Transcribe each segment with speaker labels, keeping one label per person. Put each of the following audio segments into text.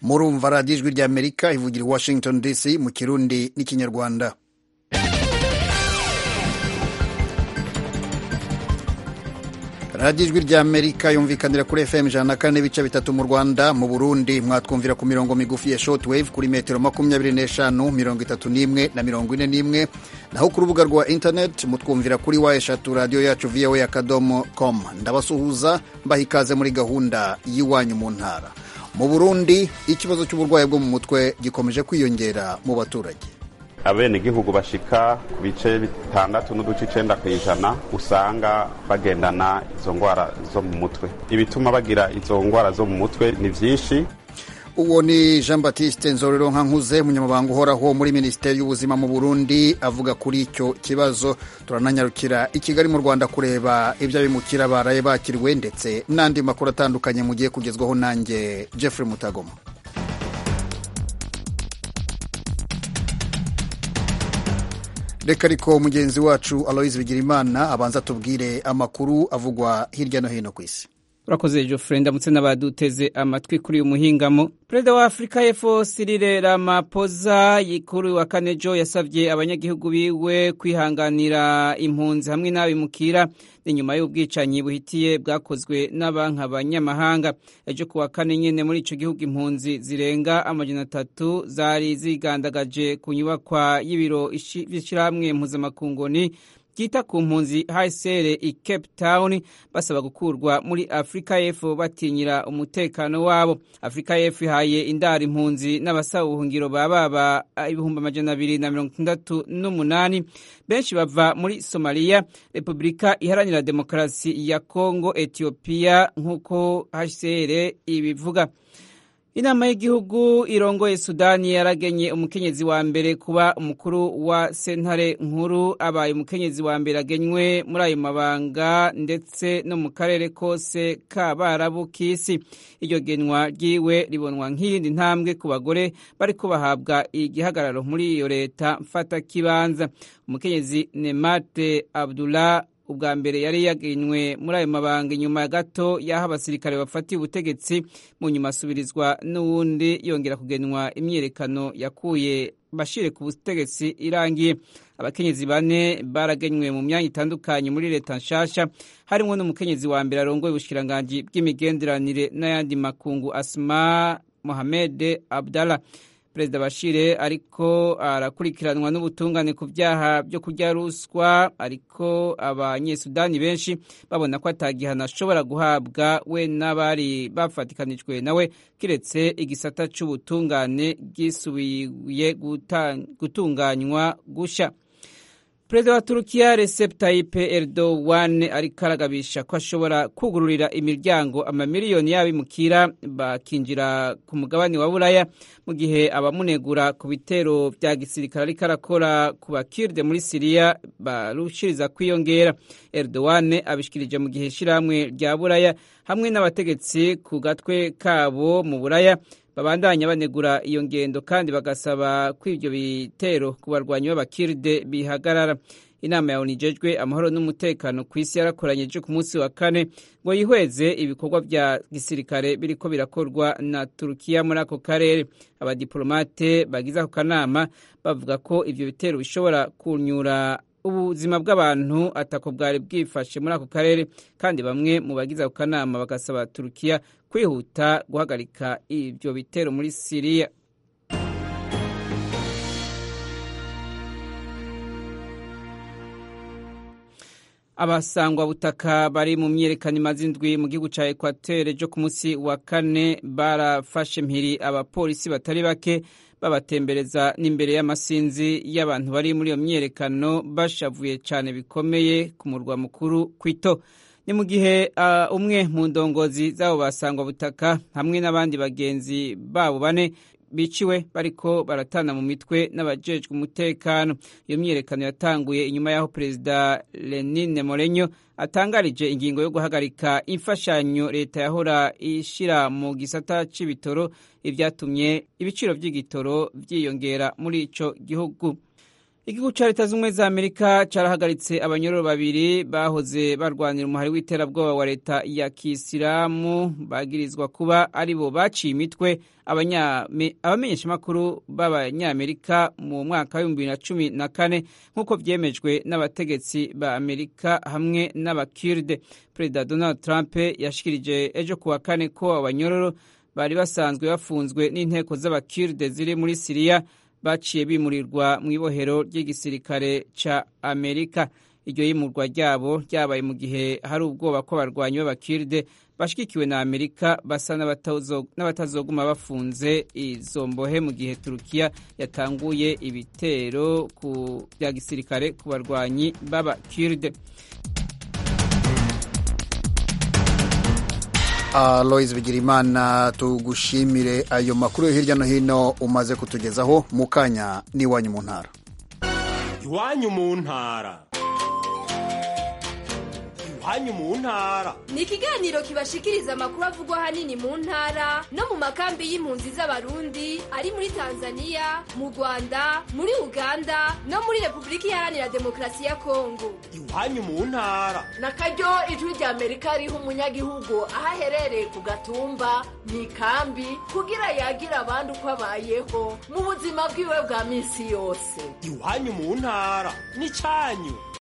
Speaker 1: murumva radiyo ijwi ry'amerika ivugira i washington dc mu kirundi n'ikinyarwanda radiyo ijwi ry'amerika yumvikanira kuri fm ijana na kane n'ibice bitatu mu rwanda mu burundi mwatwumvira ku mirongo migufi ya shortwave kuri metero makumyabiri n'eshanu mirongo itatu n'imwe na mirongo ine n'imwe naho ku rubuga rwa internet mutwumvira kuri wa eshatu radiyo yacu voa akadomo com ndabasuhuza mbaha ikaze muri gahunda y'iwanyu mu ntara mu burundi ikibazo cy'uburwayi bwo mu mutwe gikomeje kwiyongera mu baturage
Speaker 2: abenegihugu bashika ku bice bitandatu n'uduce icenda ku ijana usanga bagendana izo ngwara zo mu mutwe ibituma bagira izo ngwara zo mu mutwe ni vyinshi
Speaker 1: uwo ni jean batiste nzorero nkankuze umunyamabanga uhoraho muri minisiteri y'ubuzima mu burundi avuga kuri icyo kibazo turananyarukira i kigali mu rwanda kureba ibyo abimukira baraye bakiriwe ndetse n'andi makuru atandukanye mugiye kugezwaho nanjye jeffrey mutagoma reka ariko mugenzi wacu aloise bigirimana abanza tubwire amakuru avugwa hirya no hino ku isi
Speaker 3: urakoze Geoffrey ndamutse n'abaduteze amatwi kuri uyu muhingamo perezida wa afurika y'epfo Cyril Ramaphosa kuri wa kane jo yasabye abanyagihugu biwe kwihanganira impunzi hamwe n'abimukira ni nyuma y'ubwicanyi buhitiye bwakozwe n'abanki abanyamahanga ejo ku wa kane nyine muri icyo gihugu impunzi zirenga amajana atatu zari zigandagaje ku nyubakwa y'ibiro by'ishyirahamwe mpuzamakunguni ryita ku mpunzi HCR i Cape Town basaba gukurwa muri Afrika y'Epfo batinyira umutekano wabo. Afrika y'Epfo ihaye indara impunzi n'abasaba ubuhungiro bababa ibihumbi amajana abiri na mirongo itandatu n'umunani benshi bava muri Somalia, Repubulika Iharanira Demokarasi ya Kongo, Ethiopia nk'uko HCR ibivuga. inama y'igihugu irongoye sudani yaragenye umukenyezi wa mbere kuba umukuru wa sentare nkuru abaye umukenyezi wa mbere agenywe muri ayo mabanga ndetse no mu karere kose k'abarabu k'isi iryo genwa ryiwe ribonwa nk'iyindi ntambwe ku bagore bariko bahabwa igihagararo muri iyo leta mfatakibanza umukenyezi nemate abdullah ubwa mbere yari yagenywe muri ayo mabanga inyuma gato y'aho abasirikare bafatiye ubutegetsi mu nyuma asubirizwa n'uwundi yongera kugenwa imyiyerekano yakuye bashire ku butegetsi irangiye abakenyezi bane baragenywe mu myanya itandukanye muri leta nshasha harimo n'umukenyezi wa mbere arongoye ubushikiranganji bw'imigenderanire n'ayandi makungu asma mohamed abdallah perezida bashire ariko arakurikiranwa n'ubutungane ku byaha byo kurya ruswa ariko abanyesudani benshi babona ko atagihano ashobora guhabwa we n'abari bafatikanijwe nawe kiretse igisata cy'ubutungane bwisubiye gutunganywa gushya perezida wa turukiya recep tayyip erdogan ariko aragabisha ko ashobora kugururira imiryango amamiliyoni y'abimukira bakinjira ku mugabane wa buraya mu gihe abamunegura ku bitero bya gisirikare ariko arakora ku bakirde muri siriya barushiriza kwiyongera erdogan abishikirije mu gihe ishyirahamwe rya buraya hamwe n'abategetsi ku gatwe kabo mu buraya babandanya banegura iyo ngendo kandi bagasaba ko ibyo bitero ku barwanyi b'abakiride bihagarara inama ya onijejwe amahoro n'umutekano ku isi yarakoranye ejo ku munsi wa kane ngo yihweze ibikorwa bya gisirikare biriko birakorwa na turukiya muri ako karere abadiplomate bagize ako kanama bavuga ko ibyo bitero bishobora kunyura ubuzima bw'abantu atako bwari bwifashe muri ako karere kandi bamwe mu bagize ako kanama bagasaba turukiya kwihuta guhagarika ibyo bitero muri siriya abasangwa butaka bari mu myerekano imaze indwi mu gihugu cya ekwatere ryo ku munsi wa kane barafashe mpiri abapolisi batari bake babatembereza n'imbere y'amasinzi y'abantu bari muri iyo myerekano bashavuye cyane bikomeye ku murwa mukuru kwito ni mu gihe uh, umwe mu ndongozi z'abo basangwa butaka hamwe n'abandi bagenzi babo bane biciwe bariko baratana mu mitwe n'abajejwe umutekano iyo myiyerekano yatanguye inyuma y'aho perezida Lenin Morenyo atangarije ingingo yo guhagarika imfashanyo leta yahora ishira mu gisata c'ibitoro ibyatumye ibiciro vy'igitoro vyiyongera muri ico gihugu igihugu cya leta z'ubumwe za amerika carahagaritse abanyororo babiri bahoze barwanira umuhari w'iterabwoba wa leta ya kisilamu bagirizwa kuba ari bo baciye imitwe abamenyeshamakuru b'abanyamerika mu mwaka w'ibihumbi bibiri na cumi na kane nk'uko vyemejwe n'abategetsi ba amerika hamwe n'abakirde perezida donald trump yashikirije ejo kuwa kane ko abanyororo bari basanzwe bafunzwe n'inteko z'abakirde ziri muri siriya baciye bimurirwa mu ibohero ry'igisirikare ca amerika iryo yimurwa ryabo ryabaye mu gihe hari ubwoba ko abarwanyi b'abakirde bashigikiwe na amerika basa n'abatazoguma bafunze izo mbohe mu gihe turukiya yatanguye ibitero bya gisirikare ku barwanyi b'abakirde
Speaker 1: aloyizi bigirimana tugushimire ayo makuru yo hirya no hino umaze kutugezaho mu kanya n'iwanyu mu ntara
Speaker 4: iwanyu mu ntara iwanyu mu ntara
Speaker 5: ni ikiganiro kibashikiriza amakuru avugwa ahanini mu ntara no mu makambi y'impunzi z'abarundi ari muri tanzania mu rwanda muri uganda no muri repubulika iharanira demokarasi ya kongo
Speaker 4: iwanyu mu ntara
Speaker 6: na karyo ijwi rya amerika riha umunyagihugu aho aherereye ku gatumba mu ikambi kugira yagira abandi uko abayeho mu buzima bwiwe bwa minsi yose
Speaker 4: iwanyu mu ntara ni cyanyu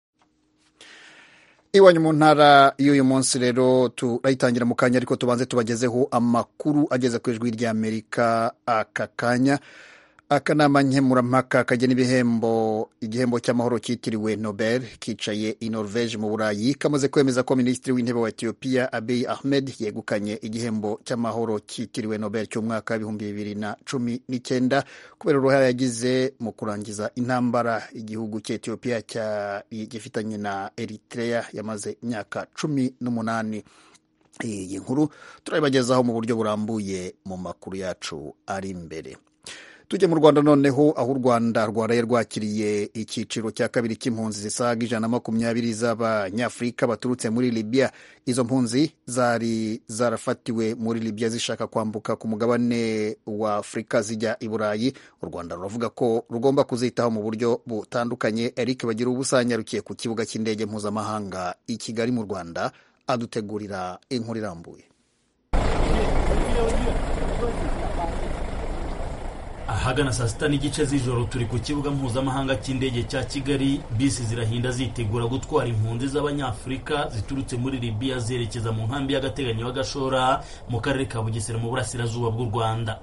Speaker 1: iwanyu mu ntara y'uyu munsi rero turayitangira mu kanya ariko tubanze tubagezeho amakuru ageze ku ijwi ry'amerika aka kanya akanama nkemurampaka kagena ibihembo igihembo cy'amahoro cyitiriwe nobel kicaye i norvege mu burayi kamaze kwemeza ko minisitiri w'intebe wa etiyopiya abiy ahmed yegukanye igihembo cy'amahoro cyitiriwe nobel cy'umwaka w'ibihumbi bibiri na cumi n'icyenda kubera uruhare yagize mu kurangiza intambara igihugu cy'etiyopiya gifitanye na eritrea yamaze imyaka cumi n'umunani iyi nkuru turayibagezaho mu buryo burambuye mu makuru yacu ari imbere tujye mu rwanda noneho aho u rwanda rwaraye rwakiriye icyiciro cya kabiri cy'impunzi zisaga ijana na makumyabiri z'abanyafurika baturutse muri libya izo mpunzi zari zarafatiwe muri libya zishaka kwambuka ku mugabane wa afurika zijya i burayi u rwanda ruravuga ko rugomba kuzitaho mu buryo butandukanye eric bagira ubusanyarukiye ku kibuga cy'indege mpuzamahanga i kigali mu rwanda adutegurira inkuru irambuye
Speaker 7: ahagana saa sita n'igice z'ijoro turi ku kibuga mpuzamahanga cy'indege cya kigali bisi zirahinda zitegura gutwara impunzi z'abanyafurika ziturutse muri libiya zerekeza mu nkambi y'agateganyo y'agashora mu karere ka bugesera mu burasirazuba bw'u rwanda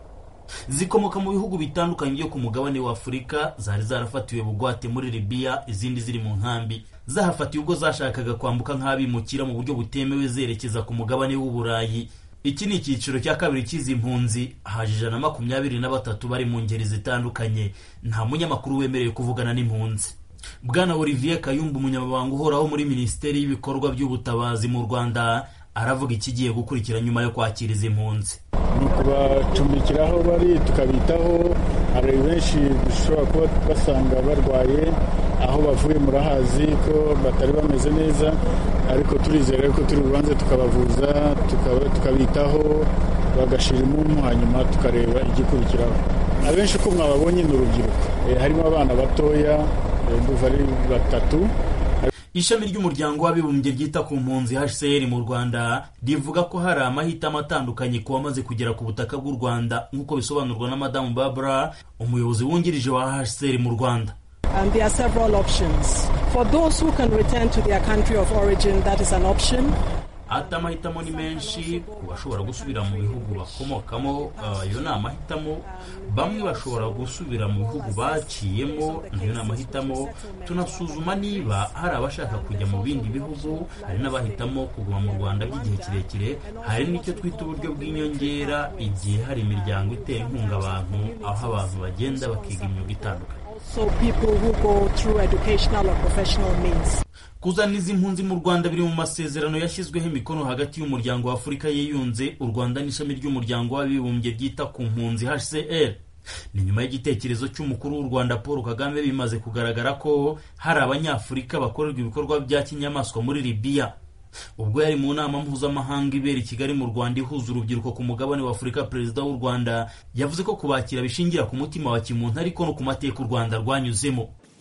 Speaker 7: zikomoka mu bihugu bitandukanye byo ku mugabane wa afurika zari zarafatiwe bugwate muri libiya izindi ziri mu nkambi zahafatiwe ubwo zashakaga kwambuka nk'abimukira mu buryo butemewe zerekeza ku mugabane w'uburayi iki ni icyiciro cya kabiri cy'izi mpunzi haje ijana na makumyabiri na batatu bari mu ngeri zitandukanye nta munyamakuru wemerewe kuvugana n'impunzi bwana olivier kayumba umunyamabanga uhoraho muri minisiteri y'ibikorwa by'ubutabazi mu rwanda aravuga ikigiye gukurikira nyuma yo kwakira izi mpunzi
Speaker 8: ni ukubacumbikira aho bari tukabitaho hari benshi dushobora kuba basanga barwaye aho bavuye murahazi ko batari bameze neza ariko turizera ko turi bubanze tukabavuza tukabitaho bagashira imunyu hanyuma tukareba igikurikiraho abenshi uko mwababonye ni urubyiruko harimo abana batoya duva ari batatu
Speaker 7: ishami ry'umuryango w'abibumbye ryita ku mpunzi hcr mu rwanda rivuga ko hari amahitamo atandukanye ku bamaze kugera ku butaka bw'u rwanda nk'uko bisobanurwa na madamu barbara umuyobozi wungirije wa hcr mu rwanda
Speaker 9: And there are several options. For those who can return to their country of origin, that is an option.
Speaker 7: ati amahitamo ni menshi ku bashobora gusubira mu bihugu bakomokamo ayo ni amahitamo bamwe bashobora gusubira mu bihugu baciyemo nayo ni amahitamo tunasuzuma niba hari abashaka kujya mu bindi bihugu hari n'abahitamo kuguma mu rwanda by'igihe kirekire hari n'icyo twita uburyo bw'inyongera igihe hari imiryango itera inkunga abantu aho abantu bagenda bakiga imyuga itandukanye
Speaker 9: So people who go through educational or professional means.
Speaker 7: kuzana izi mpunzi mu rwanda biri mu masezerano yashyizweho imikono hagati y'umuryango wa afurika yiyunze u rwanda n'ishami ry'umuryango w'abibumbye ryita ku mpunzi hcr ni nyuma y'igitekerezo cy'umukuru w'u rwanda paul kagame bimaze kugaragara ko hari abanyafurika bakorerwa ibikorwa bya kinyamaswa muri libiya ubwo yari mu nama mpuzamahanga ibera i kigali mu rwanda ihuza urubyiruko ku mugabane wa afurika perezida w'u rwanda yavuze ko kubakira bishingira ku mutima wa kimuntu ariko no ku mateka u rwanda rwanyuzemo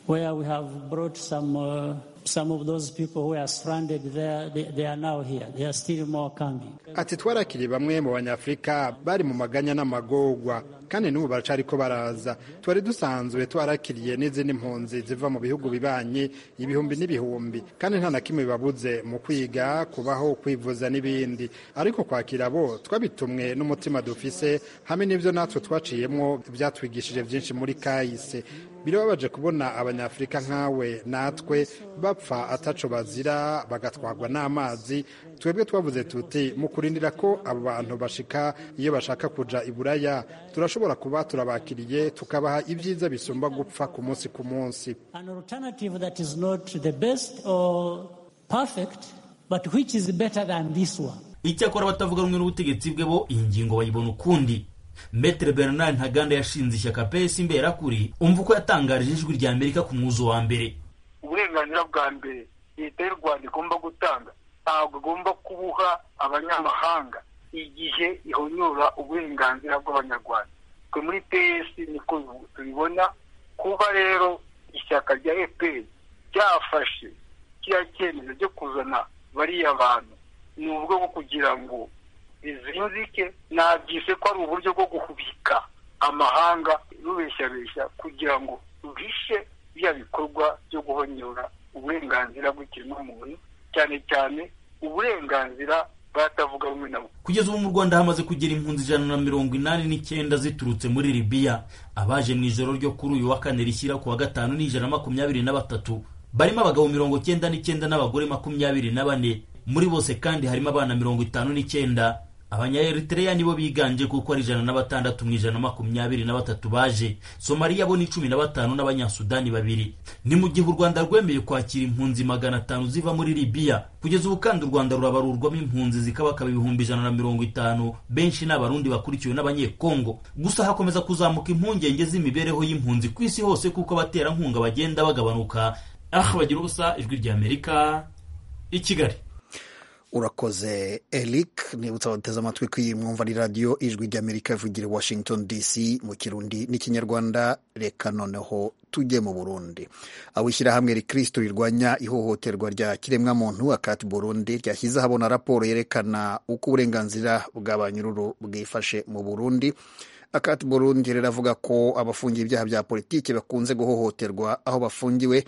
Speaker 10: where we have brought some uh, some of those people who are stranded there they, they are now here there are still more coming
Speaker 11: ati twarakiriye bamwe mu banyafurika bari mu maganya n'amagorwa kandi n'ubu baracariko baraza twari dusanzwe twarakiriye n'izindi mpunzi ziva mu bihugu bibanyi ibihumbi n'ibihumbi kandi nta na kimwe bibabuze mu kwiga kubaho kwivuza n'ibindi ariko kwakira bo twabitumwe n'umutima dufise hamwe n'ibyo natwe twaciyemo byatwigishije byinshi muri kahise birababaje kubona abanyafurika nkawe natwe bapfa ataco bazira bagatwarwa n'amazi twebwe twavuze tuti mu kurindira ko abo bantu bashika iyo bashaka kuja i buraya turashobora kuba turabakiriye tukabaha ibyiza bisumba gupfa ku munsi ku munsi
Speaker 10: an alternative that is not the best or perfect but which is better than this one
Speaker 7: icyakora abatavuga rumwe n'ubutegetsi bwe bo iyi ngingo bayibona ukundi metere bernard ntaganda yashinze ishyaka pesi imberakuri umva uko yatangarije ijwi rya amerika ku mwuzo wa mbere
Speaker 12: uburenganzira bwa mbere leta y'u rwanda igomba gutanga ntabwo igomba kubuha abanyamahanga igihe ihonyora uburenganzira bw'abanyarwanda twe muri pesi niko tubibona kuba rero ishyaka rya efuperi ryafashe kiriya cyemezo cyo kuzana bariya bantu ni uburyo bwo kugira ngo bizinzike nabyise ko ari uburyo bwo guhubika amahanga rubeshyabeshya kugira ngo ruhishe bya bikorwa byo guhonyora uburenganzira bw'ikiremwamuntu cyane cyane uburenganzira batavuga rumwe nabo
Speaker 7: kugeza ubu mu rwanda hamaze kugera impunzi ijana na mirongo inani n'icyenda ziturutse muri libiya abaje mu ijoro ryo kuri uyu wa kane rishyira ku wa gatanu ni ijana na makumyabiri na batatu barimo abagabo mirongo cyenda n'icyenda n'abagore makumyabiri na bane muri bose kandi harimo abana mirongo itanu n'icyenda abanyaeritereya nibo biganje kuko ari ijana na batandatu mu ijana na makumyabiri na batatu baje somaliya bo ni cumi na batanu n'abanyasudani babiri ni mu gihe u rwanda rwemeye kwakira impunzi magana atanu ziva muri libiya kugeza ubu kandi u rwanda rurabarurwamo impunzi zikabakaba ibihumbi ijana na mirongo itanu benshi ni abarundi bakurikiwe n'abanyekongo gusa hakomeza kuzamuka impungenge z'imibereho y'impunzi ku isi hose kuko abaterankunga bagenda bagabanuka ah bagira ubusa ijwi rya amerika i kigali
Speaker 1: urakoze eric nibutsa abateze amatwi ko iyi mwumva ari radiyo ijwi ry'amerika ivugira i washington dc mu kirundi n'ikinyarwanda reka noneho tujye mu burundi aho ishyirahamwe rikristo rirwanya ihohoterwa rya kiremwamuntu akati burundi ryashyize ahabona raporo yerekana uko uburenganzira bw'abanyururu bwifashe mu burundi akati burundi riravuga ko abafungiye ibyaha bya politiki bakunze guhohoterwa aho bafungiwe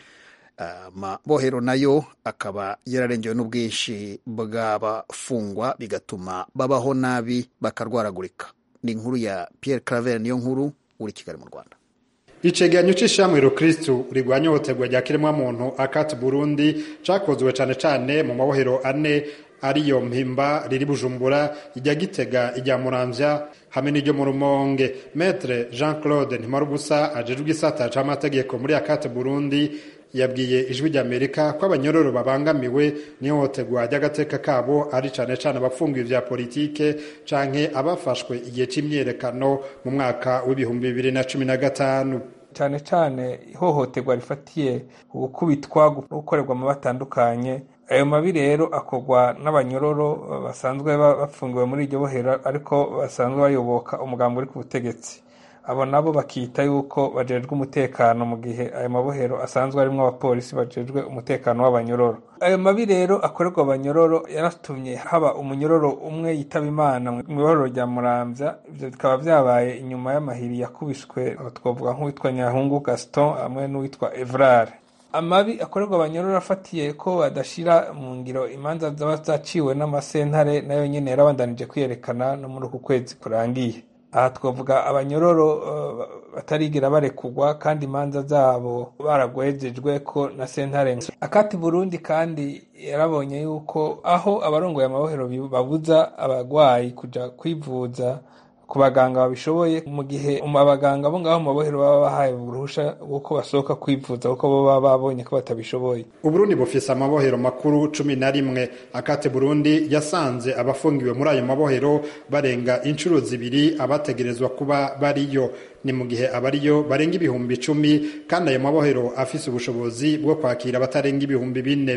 Speaker 1: amabohero nayo akaba yararengewe n'ubwinshi bw'abafungwa bigatuma babaho nabi bakarwaragurika ni inkuru ya Pierre Claver niyo nkuru uri Kigali mu Rwanda
Speaker 11: icegeranyo c'ishamwe rukristu rigwanya ihohoterwa rya kiremwamuntu akati burundi cakozwe cane cane mu mabohero ane ariyo mpimba riri bujumbura ijya gitega ijya muramvya hamwe n'iryo mu rumonge metre jean claude ntimarubusa ajejwe igisata c'amategeko muri akati burundi yabwiye ijwi ry'amerika ko abanyororo babangamiwe n'ihohoterwa ry'agateka kabo ari cane cane abafungiwe vya politike canke abafashwe igihe c'imyerekano mu mwaka w'ibihumbi bibiri na cumi na gatanu
Speaker 13: cyane cyane ihohoterwa rifatiye gukubitwa gukorerwa mu batandukanye ayo mabi rero akorwa n'abanyororo basanzwe bafungiwe muri iryo bohero ariko basanzwe bayoboka umugambi uri ku butegetsi abo nabo bakita yuko bajejwe umutekano mu gihe ayo mabohero asanzwe arimo abapolisi bajejwe umutekano w'abanyororo ayo mabi rero akorerwa abanyororo yaratumye haba umunyororo umwe yitaba imana mu ibohero rya muramvya ivyo bikaba vyabaye inyuma y'amahiri yakubiswe twavuga nk'uwitwa nyahungu gaston hamwe n'uwitwa evrare amabi akorerwa abanyororo afatiye ko badashira mu ngiro imanza zaba zaciwe n'amasentare nayo nyene yarabandanije kwiyerekana no muri uku kwezi kurangiye aha twavuga abanyororo batarigera barekugwa kandi imanza zabo baragwejejwe ko na sentare akati burundi kandi yarabonye yuko aho abarongoye amabohero babuza abagwayi kuja kwivuza ku baganga babishoboye mu gihe abaganga bo ngaho mu mabohero baba bahaye uruhusha rw'uko basohoka kwivuza kuko bo baba babonye ko batabishoboye
Speaker 11: uburundi bufise amabohero makuru cumi na rimwe akate burundi yasanze abafungiwe muri ayo mabohero barenga inshuro zibiri abategerezwa kuba bariyo ni mu gihe abariyo barenga ibihumbi icumi kandi ayo mabohero afise ubushobozi bwo kwakira abatarenga ibihumbi bine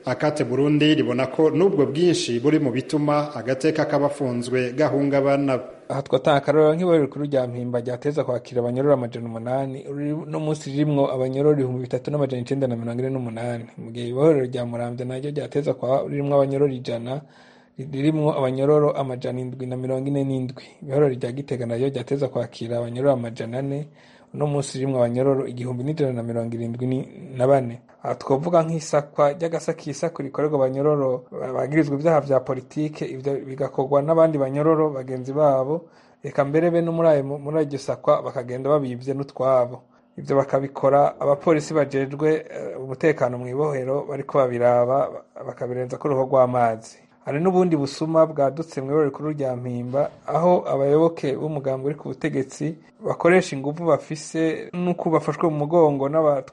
Speaker 11: akate burundi ribona ko n'ubwo bwinshi buri mu bituma agateka k'abafunzwe gahungabana
Speaker 13: aha twatanga akarorero nk'ibariro rikuru rya mpimba ryateza kwakira abanyororo amajana umunani no munsi ririmwo abanyororo ibihumbi bitatu n'amajana icenda na mirongo ine n'umunani mu gihe ibohorero rya muramvya naryo ryateza kwa ririmwo abanyororo ijana ririmwo abanyororo amajana indwi na mirongo ine n'indwi ibihorero rya gitega naryo ryateza kwakira abanyororo amajana ane uno munsi rimwe abanyororo igihumbi n'ijana na mirongo irindwi na bane aha twavuga nk'isakwa ry'agasakisako rikorerwa abanyororo bagirizwa ibyaha vya politike ivyo bigakorwa n'abandi banyororo bagenzi babo reka mbere be no muri iryo sakwa bakagenda babivye n'utwabo ivyo bakabikora abapolisi bajejwe umutekano mu ibohero bariko babiraba bakabirenza ko uruho rw'amazi hari n'ubundi busuma bwadutse mu ibara rikuru rya mpimba aho abayoboke b'umugambi uri ku butegetsi bakoresha ingufu bafise n'uko bafashwe mu mugongo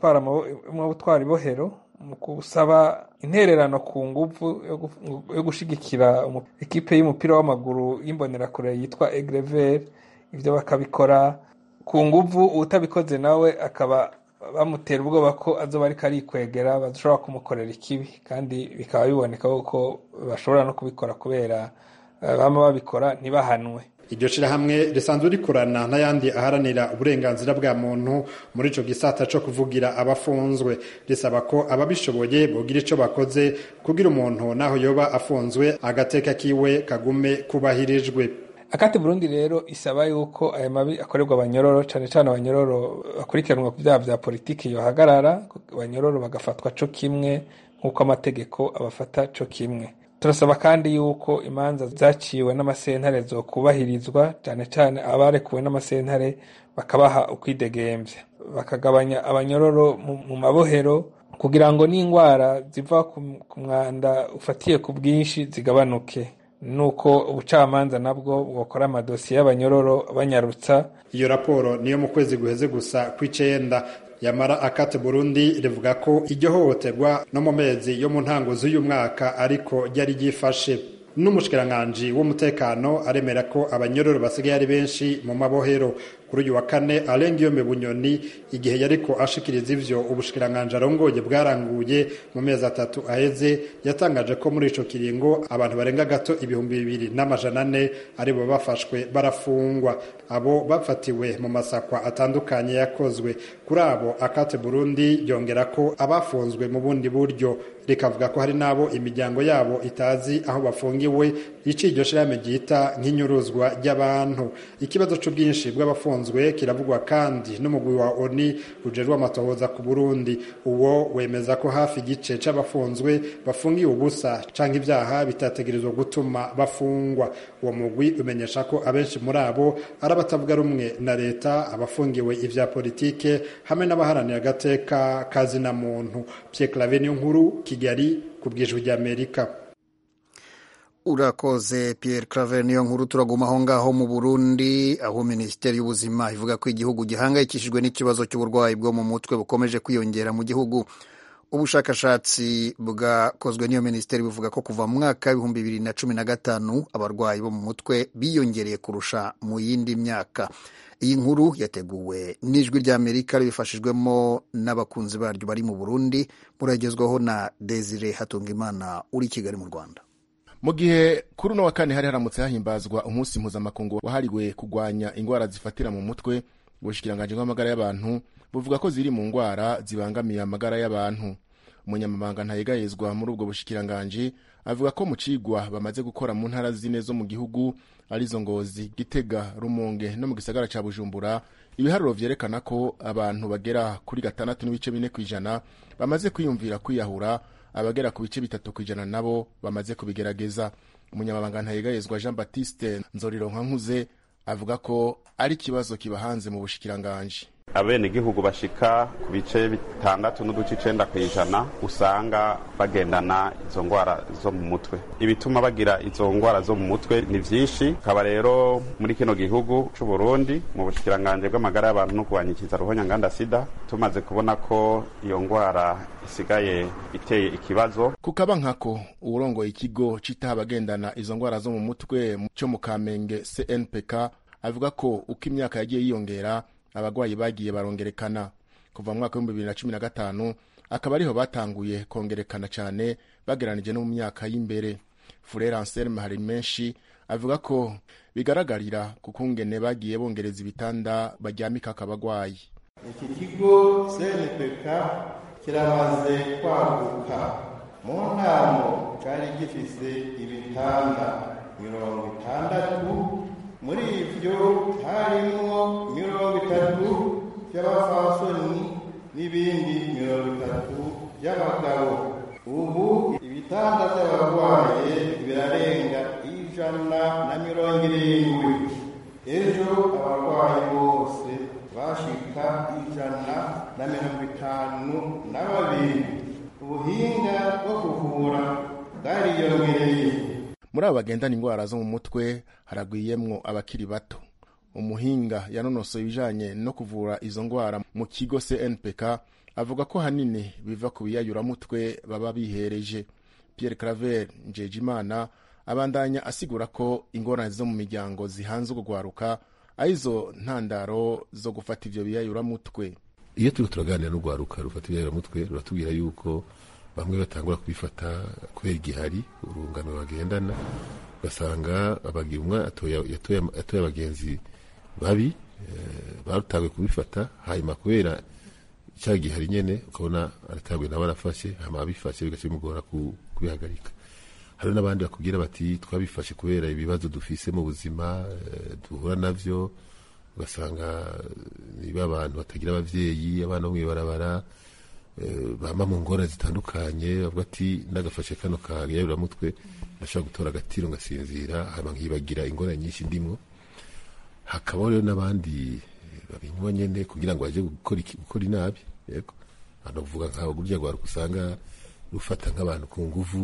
Speaker 13: n'abatwara ibohero mu gusaba intererano ku nguvu yo gushigikira ekipe y'umupira w'amaguru y'imbonerakure yitwa egrever ivyo bakabikora ku nguvu utabikoze nawe akaba bamutera ubwoba ko azoba ariko arikwegera badashobora kumukorera ikibi kandi bikaba biboneka ko bashobora no kubikora kubera bama babikora ntibahanwe
Speaker 11: iryo shirahamwe risanzwe rikorana n'ayandi aharanira uburenganzira bwa muntu muri ico gisata co kuvugira abafunzwe risaba ko ababishoboye bogira ico bakoze kugira umuntu naho yoba afunzwe agateka kiwe kagume kubahirijwe
Speaker 13: akati burundi rero isaba yuko aya mabi akorerwa abanyororo cane cane abanyororo bakurikiranwa ku vyaha vya politiki yohagarara abanyororo bagafatwa co kimwe nk'uko amategeko abafata co kimwe turasaba kandi yuko imanza zaciwe n'amasentare zokubahirizwa cane cane abarekuwe n'amasentare bakabaha ukwidegemvya bakagabanya abanyororo mu mabohero kugira ngo n'ingwara ziva ku mwanda ufatiye ku bwinshi zigabanuke nuko ubucamanza nabwo bwokora amadosiye y'abanyororo banyarutsa
Speaker 11: iyo raporo niyo mu kwezi guheze gusa kw'icenda yamara akate burundi rivuga ko iryo hohoterwa no mu mezi yo mu ntango z'uyu mwaka ariko ryari ryifashe n'umushikiranganji w'umutekano aremera ko abanyororo basigaye ari benshi mu mabohero kuri uyu wa kane arengiyome bunyoni igihe yariko ashikiriza ivyo ubushikiranganji arongoye bwaranguye mu mezi atatu aheze yatangaje ko muri ico kiringo abantu barenga gato ibihumbi bibiri n'amajana ane aribo bafashwe barafungwa abo bafatiwe mu masakwa atandukanye yakozwe kuri abo akate burundi yongera ko abafunzwe mu bundi buryo rikavuga ko hari n'abo imiryango yabo itazi aho bafungiwe iciye iryo shirahamwe ryita nk'inyuruzwa ry'abantu ikibazo c'ubwinshi bw'abafunzwe kiravugwa kandi n'umugwi wa oni ujejwe amatohoza ku burundi uwo wemeza ko hafi igice c'abafunzwe bafungiwe ubusa canke ivyaha bitategerezwa gutuma bafungwa uwo mugwi umenyesha ko abenshi muri abo ari abatavuga rumwe na leta abafungiwe ivya politike hamwe n'abaharanira agateka kazina muntu Pierre Claver niyo nkuru Kigali ku bwijwi ry'Amerika
Speaker 1: urakoze Pierre Claver niyo nkuru turaguma aho ngaho mu Burundi aho Minisiteri y'Ubuzima ivuga ko igihugu gihangayikishijwe n'ikibazo cy'uburwayi bwo mu mutwe bukomeje kwiyongera mu gihugu ubushakashatsi bwakozwe n'iyo minisiteri buvuga ko kuva mu mwaka w'ibihumbi bibiri na cumi na gatanu abarwayi bo mu mutwe biyongereye kurusha mu yindi myaka iyi nkuru yateguwe n'ijwi ry'amerika ribifashijwemo n'abakunzi baryo bari mu burundi muragezwaho na desire hatungimana uri i kigali mu rwanda
Speaker 14: mu gihe kuri uno wa kane hari haramutse hahimbazwa umunsi mpuzamakungu wahariwe kurwanya indwara zifatira mu mutwe ubushikiranganji bw'amagara y'abantu buvuga ko ziri mu ndwara zibangamiye amagara y'abantu umunyamabanga ntayegayezwa muri ubwo bushikiranganji avuga ko mu cigwa bamaze gukora mu ntara zine zo mu gihugu arizo ngozi gitega rumonge no mu gisagara ca bujumbura ibiharuro vyerekana ko abantu bagera kuri gatandatu n'ibice bine kw'ijana bamaze kwiyumvira kwiyahura abagera ku bice bitatu kw'ijana nabo bamaze kubigerageza umunyamabanga ntayegayezwa jean baptiste nzorironka nkuze avuga ko ari ikibazo kibahanze mu bushikiranganji
Speaker 2: abenegihugu bashika ku bice bitandatu n'uduce icenda kw'ijana usanga bagendana izo ngwara zo mu mutwe ibituma bagira izo ngwara zo mu mutwe ni vyinshi kaba rero muri kino gihugu c'u Burundi mu bushikiranganje bw'amagara y'abantu no kubanyikiza ruhonya nganda sida tumaze kubona ko iyo ngwara isigaye iteye ikibazo
Speaker 14: kukaba nkako uwurongoye ikigo citaha abagendana izo ngwara zo mu mutwe co mu kamenge cnpk avuga ko uko imyaka yagiye yiyongera abagwayi bagiye barongerekana kuva mu mwaka w'ibihumbi bibiri na cumi na gatanu akaba ariho batanguye kongerekana cyane bageranije no mu myaka y'imbere furere anselme hari menshi avuga ko bigaragarira ku kungene bagiye bongereza ibitanda baryamika akabagwayi
Speaker 15: iki kigo cnpk kiramaze kwaguka mu ntamo cyari gifise ibitanda mirongo itandatu muri ivyo harimwo mirongo itatu vy'abafasoni n'ibindi mirongo itatu vy'abagabo ubu ibitanda vy'abarwaye birarenga ijana na mirongo irindwi ejo abarwayi bose bashika ijana na mirongo itanu na babiri ubuhinga bwo kuvura bwariyongereye
Speaker 14: muri abo bagendana indwara zo mu mutwe haragwiyemwo abakiri bato umuhinga yanonosoye ibijanye no kuvura izo ndwara mu kigo cnpk avuga ko hanini biva ku biyayuramutwe baba bihereje pierre claver njejimana abandanya asigura ko ingorane zo mu miryango zihanze urwaruka arizo ntandaro zo gufata ivyo biyayuramutwe
Speaker 16: iyo turiko turaganira n'urwaruka rufata ibiyayuramutwe ruratubwira yuko bamwe batangura kubifata kubera igihari urungano bagendana ugasanga abagira umwe yatoye abagenzi babi barutanguye kubifata hanyuma kubera cya gihari nyene ukabona aratanguye nawe arafashe hama abifashe bigaca bimugora kubihagarika hari n'abandi bakubwira bati twabifashe kubera ibibazo dufise mu buzima duhura navyo ugasanga niba abantu batagira abavyeyi abana bo mw'ibarabara bama mu ngorane zitandukanye bavuga ati nagafashe kano kagayuramutwe ndashobora gutora agatiro ngasinzira hama nkibagira ingorane nyinshi ndimwo hakabaho rero n'abandi babinywa nyene kugira ngo baje gukora inabi yego hano kuvuga nkaho gurya rwaruka usanga rufata nk'abantu ku nguvu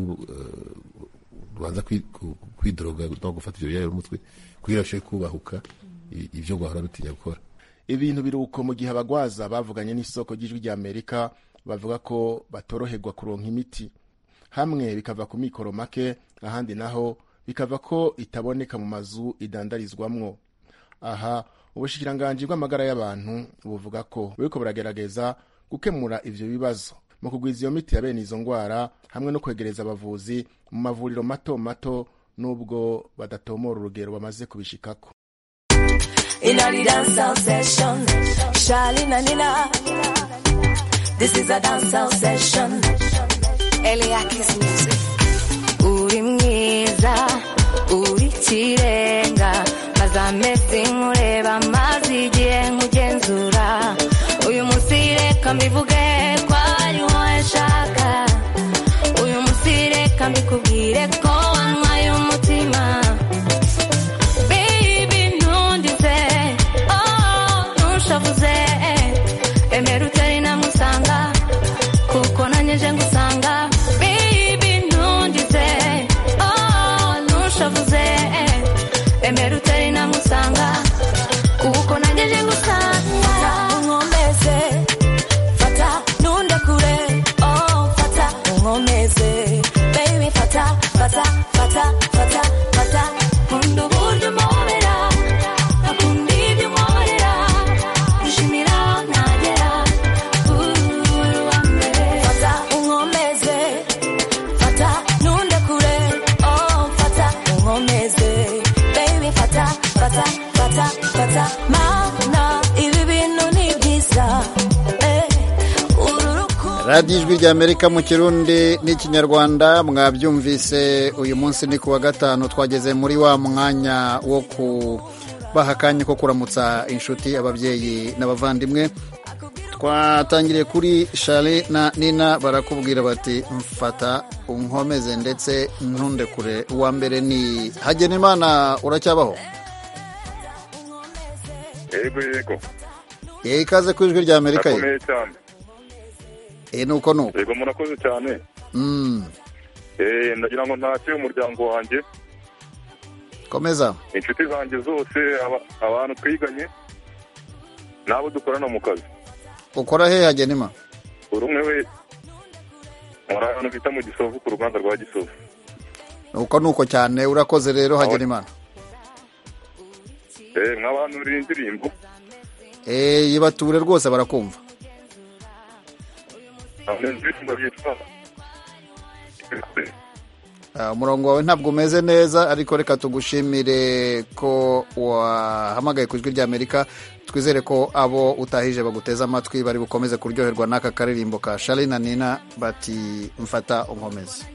Speaker 16: rubanza kwidoroga no gufata ivyo biyayura umutwe kugira bashobore kubahuka ivyo rwahora rutinya gukora
Speaker 14: ibintu biruko mu gihe abagwaza bavuganye n'isoko ry'ijwi rya amerika bavuga ko batoroherwa kuronka imiti hamwe bikava ku mikoro make ahandi naho bikava ko itaboneka mu mazu idandarizwamwo aha ubushikiranganji bw'amagara y'abantu buvuga ko buriko buragerageza gukemura ivyo bibazo mu kugwiza iyo miti ya bene izo ngwara hamwe no kwegereza abavuzi mu mavuriro mato mato n'ubwo badatomora urugero bamaze kubishikako
Speaker 17: In a dancehall session, Charlene and Nina. This is a dancehall session. Eliakis music. Uri mwiza, uri kirenga, maze amezi nkureba, maze igihe nkugenzura. Uyu munsi reka mbivuge ko ari wowe nshaka. Uyu munsi reka mbikubwire ko wanywaye umutima. Baby, ntundize, oh, ntushavuze. Emera utari namusanga, kuko nanjye nje ngusanga. Baby, ntundize, oh, ntushavuze. Emera utari namusanga, kuko nanjye nje ngusanga. Unkomeze, fata, nundekure, oh, fata, unkomeze. Baby, fata, fata, fata, fata, fata. Nkunda uburyo umpobera, nkakunda ibyo unkorera. Nishimira aho ntagera, uri uwa mbere. Fata, unkomeze, fata, nundekure, oh, fata, unkomeze. Baby, fata, fata, fata, fata. Mana, ibi bintu ni byiza, eh, uru rukundo
Speaker 1: radiyo ijwi rya amerika mu kirundi n'ikinyarwanda mwabyumvise uyu munsi ni ku wa gatanu twageze muri wa mwanya wo kubaha akanya ko kuramutsa inshuti ababyeyi n'abavandimwe twatangiriye kuri shari na nina barakubwira bati mfata unkomeze ndetse ntundekure uwa mbere ni hagenimana uracyabaho
Speaker 18: yego yego
Speaker 1: yewe ikaze ku ijwi rya amerika ye
Speaker 18: nakomeye cyane
Speaker 1: Eh, nuko nuko
Speaker 18: yego murakoze cyane
Speaker 1: Mm,
Speaker 18: Eh, ndagira ngo ntacye umuryango wanjye
Speaker 1: komeza
Speaker 18: inshuti zanjye zose aba- abantu twiganye n'abo dukorana mu kazi
Speaker 1: ukora he hagenima
Speaker 18: buri umwe wese muri ahantu bita mu gisovu ku ruganda rwa gisovu
Speaker 1: nuko nuko cyane urakoze rero hagenimana
Speaker 18: Eh, nk'abantu uriye indirimbo
Speaker 1: Eh, yibature rwose barakumva
Speaker 18: abantu indirimbo yitwa
Speaker 1: Ah, umurongo wawe ntabwo umeze neza ariko reka tugushimire ko wahamagaye ku ijwi ry'amerika twizere ko abo utahije baguteze amatwi bari bukomeze kuryoherwa n'aka karirimbo ka shari na nina bati mfata unkomeze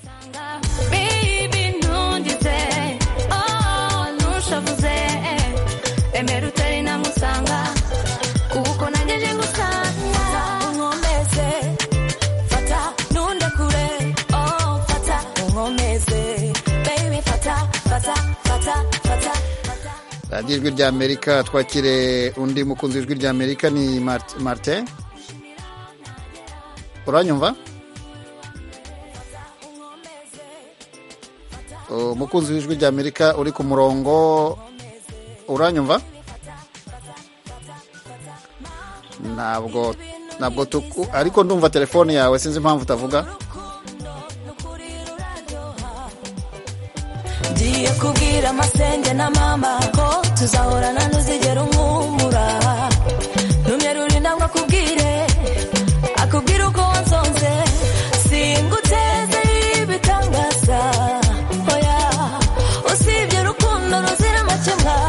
Speaker 17: Baby, ntundize, oh, ntushavuze, emera utari namusanga, kuko nanjye nje ngusanga. Unkomeze, fata, ntundekure, oh, fata, unkomeze, baby, fata, fata, fata, fata.
Speaker 1: radiyo ijwi ry'amerika twakire undi mukunzi w'ijwi ry'amerika ni Mart- martin uranyumva umukunzi w'ijwi ry'amerika uri ku murongo uranyumva ntabwo ntabwo tuku ariko ndumva telefone yawe sinzi impamvu utavuga
Speaker 17: ngiye kubwira amasenge na mama ko tuzahorana ntuzigera umwumura numye ruri ntabwo akubwire akubwira uko wansonze singuteze ibitangaza oya usibye urukundo ruzira amakemwa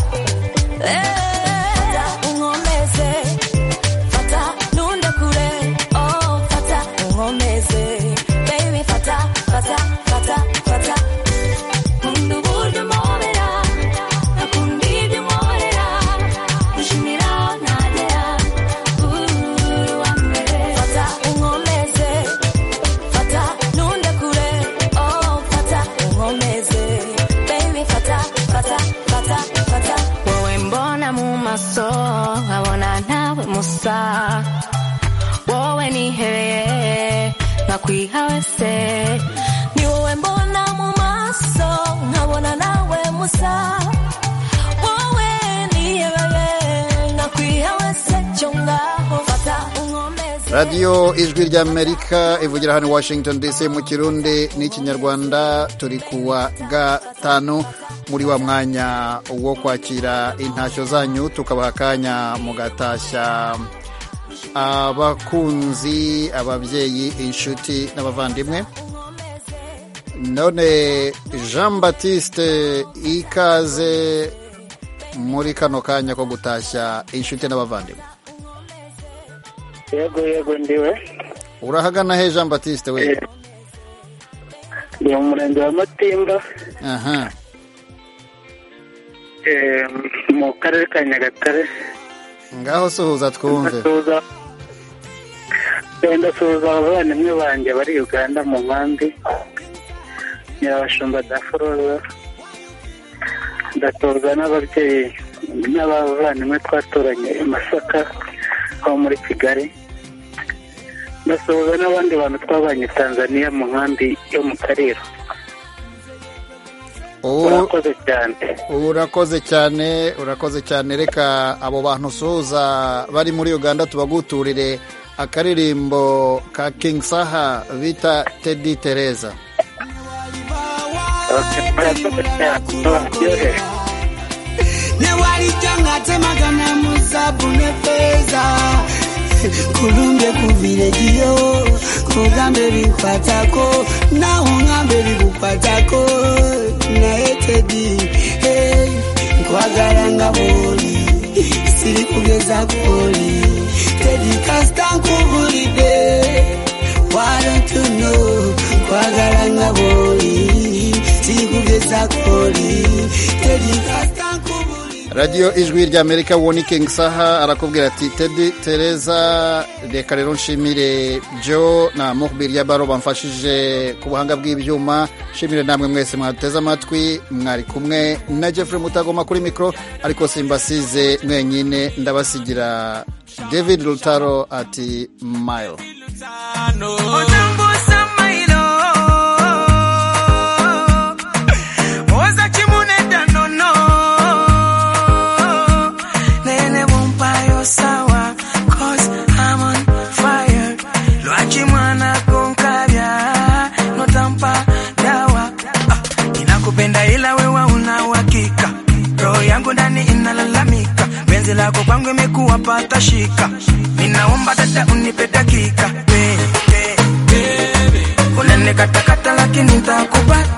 Speaker 17: Eh, unkomeze fata ntundekure oh fata unkomeze baby fata fata fata fata Nkunda uburyo umpobera, nkakunda ibyo unkorera, gushimira aho ntagera, uri uwa mbere. Fata unkomeze, fata ntundekure, oh, fata unkomeze, baby, fata, fata, fata, fata. Wowe mbona mu maso, nkabona ntawe musa, wowe nihebeye, nkakwiha wese ni wowe mbona mu maso nkabona nawe musa wowe nihebeye nkakwiha wese cyo ngaho fata unkomeze
Speaker 1: radiyo ijwi ry'amerika ivugira hano i washington dc mu kirundi n'ikinyarwanda turi ku wa gatanu muri wa mwanya wo kwakira intashyo zanyu tukabaha akanya mugatashya abakunzi ababyeyi inshuti n'abavandimwe none jean batiste ikaze muri kano kanya ko gutashya inshuti n'abavandimwe
Speaker 19: yego yego ndiwe
Speaker 1: urahagana he jean batiste we
Speaker 19: ni mu murenge wa matimba
Speaker 1: aha
Speaker 19: eh, mu karere ka nyagatare
Speaker 1: ngaho suhuza twumve
Speaker 19: ndasuhuza ndasuhuza abavandimwe banjye bari uganda mu nkambi nyirabashumba daforoza ndasuhuza n'ababyeyi n'abavandimwe twaturanye i masaka aho muri kigali ndasuhuza n'abandi bantu twabanye tanzania mu nkambi yo mu kariro urakoze cyane
Speaker 1: urakoze cyane urakoze cyane reka abo bantu usuhuza bari muri uganda tubaguturire akaririmbo ka king saha bita tedi tereza
Speaker 20: newalijangatemagana musabu ne feza kulumbe kuvilejiyo kugambe bikwatako naho ngambe bigukwatako naye tedi hey, nkwagala nga bwoli siri kugeza koli tedi kasita nkubulidde why don't you know nkwagala nga bwoli siri kugeza koli tedi kasita
Speaker 1: radiyo ijwi ry'amerika woni king saha arakubwira ati tedi tereza reka rero nshimire jo na muhbir yabaro bamfashije ku buhanga bw'ibyuma nshimire namwe mwese mwaduteze amatwi mwari kumwe na jeffrey mutagoma kuri mikoro ariko simbasize mwenyine ndabasigira david rutaro ati mile
Speaker 20: Otambusa mailo Oza chimunenda nono Nene bumpayo sawa Cause I'm on fire Lwachi mwana konkavya Notampa dawa ah, Ninakupenda ila wewe una uhakika Roho yangu ndani inalalamika Penzi lako kwangu imekuwa pata shika Ninaomba dada unipe dakika Baby, baby, baby. Unene katakata lakini ntakupata